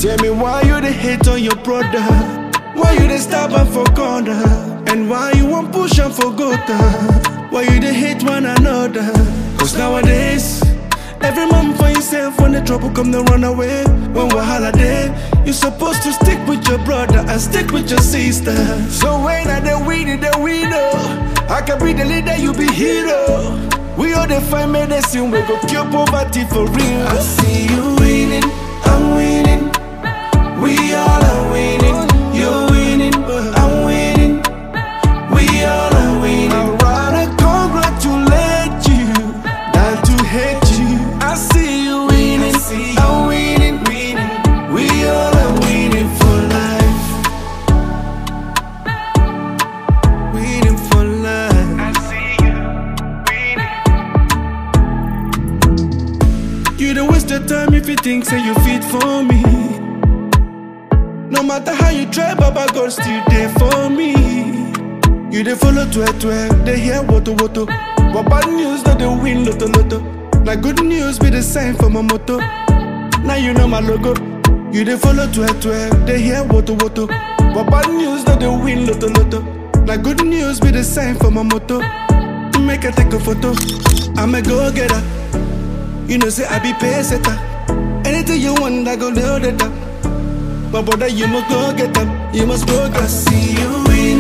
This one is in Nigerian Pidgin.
Tell me why you the hate on your brother? Why you the stab am for corner? And why you won't push am for gutter? Why you the hate one another? Cause nowadays, every man for himself when the trouble come to run away. When wahala day, you supposed to stick with your brother and stick with your sister. So when I the winning, the winner, I can be the leader, you be hero. We all the find medicine, we go cure poverty for real. I see you winning, I'm winning. We all are winning. You're winning, I'm winning. We all are winning. I'd rather congratulate you than to hate you. I see you winning, I'm winning. We all are winning for life. Winning for life. I see you winning. You don't waste your time if you think say you fit for me. No matter how you try, Baba God still there for me. You dey follow twe twe, they hear woto woto. But bad news that they win loto loto. Now good news be the sign for my motto. Now you know my logo. You dey follow twe twe, they hear woto woto. But bad news that they win loto loto. Now good news be the sign for my motto. Make I take a photo. I'm a go getter. You know, say I be pay setter. Anything you want, I go load it up. But brother, you must go get them. You must go get I see you win.